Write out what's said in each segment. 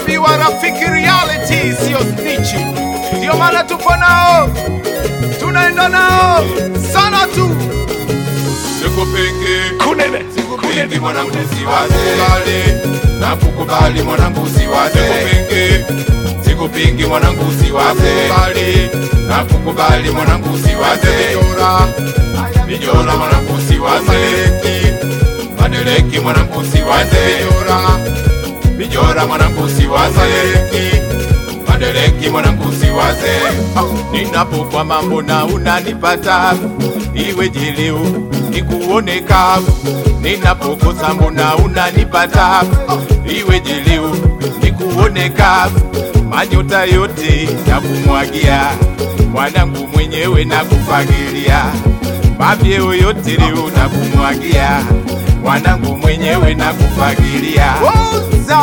Unaambiwa rafiki, reality siyo snitchi, ndio maana tupo nao, tunaenda nao sana tu. Sikupingi, Kunene sikupingi mwanangu siwaze, nakukubali mwanangu siwaze. Sikupingi, sikupingi mwanangu siwaze, nakukubali mwanangu siwaze. Mijora, mijora mwanangu siwaze, madeleki mwanangu siwaze. Mijora, mijora mwanangu siwaze, madeleki mwanangu siwaze. Ninapokwa mambo na unanipata, iwe jileu nikuone kavu. Ninapokosa mbona unanipata, iwe jileu nikuone kavu. Manyota yote ya kumwagia mwanangu mwenyewe na kufagilia, mavyeo yote leo na kumwagia mwanangu mwenyewe na kufagilia. Oza.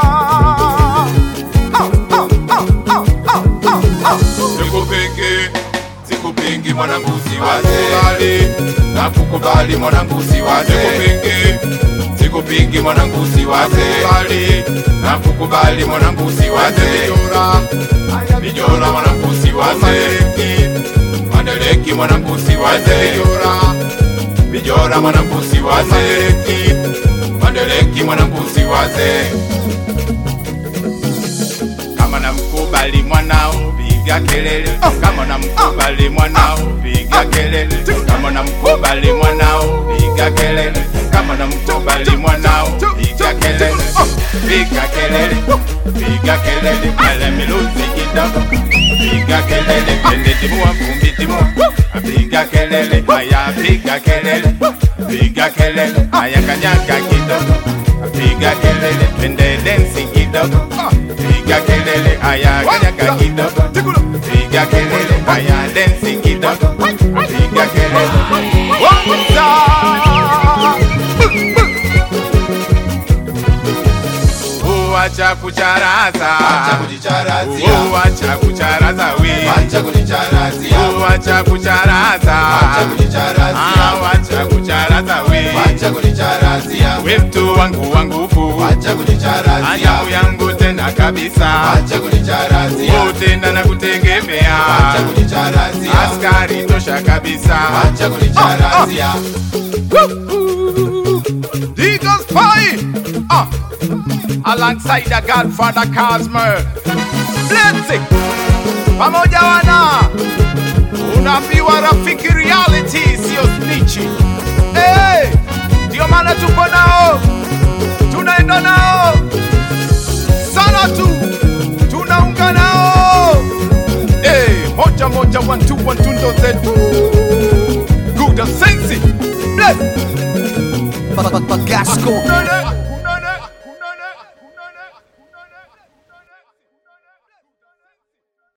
Oh, oh, oh, oh, oh, oh, oh. Sikupingi, sikupingi mwanangu siwaze, nakukubali mwanangu siwaze. Sikupingi, sikupingi mwanangu siwaze, nakukubali mwanangu siwaze. Mijora, mijora mwanangu siwaze, madeleki mwanangu siwaze. Mijora, mijora mwanangu siwaze, madeleki mwanangu siwaze kama namkubali mwanao piga kelele, kama namkubali mwanao piga kelele, kama namkubali mwanao piga kelele, kama namkubali mwanao piga kelele, piga kelele, piga kelele, kale miluzi kidogo, piga kelele, pende timua vumbi timua, piga kelele, haya piga kelele, piga kelele, haya kanyaga kidogo, piga kelele, pende densi kidogo, piga kelele, haya kanyaga kidogo, piga kelele, haya densi kidogo, piga kelele, Uacha kucharaza, Acha kujicharazia. uacha kucharaza we, Acha kujicharazia. uacha kucharaza, Acha kujicharazia. Ah, wacha kucharaza we, Acha kujicharazia. we mtu wangu wa nguvu, Acha kujicharazia. anyangu yangu tena kabisa, Acha kujicharazia. Oh, tena na kutegemea, Acha kujicharazia. askari tosha kabisa, Acha kujicharazia. Eagles Pie uh, alongside the Godfather Cosmo Blessing pamoja wana unaambiwa rafiki reality siyo snitchi hey, ndio maana tuko nao tunaenda nao sana tu tunaunga nao hey, moja moja one two one two ndo zetu good sensi bless Bagasco. Nene.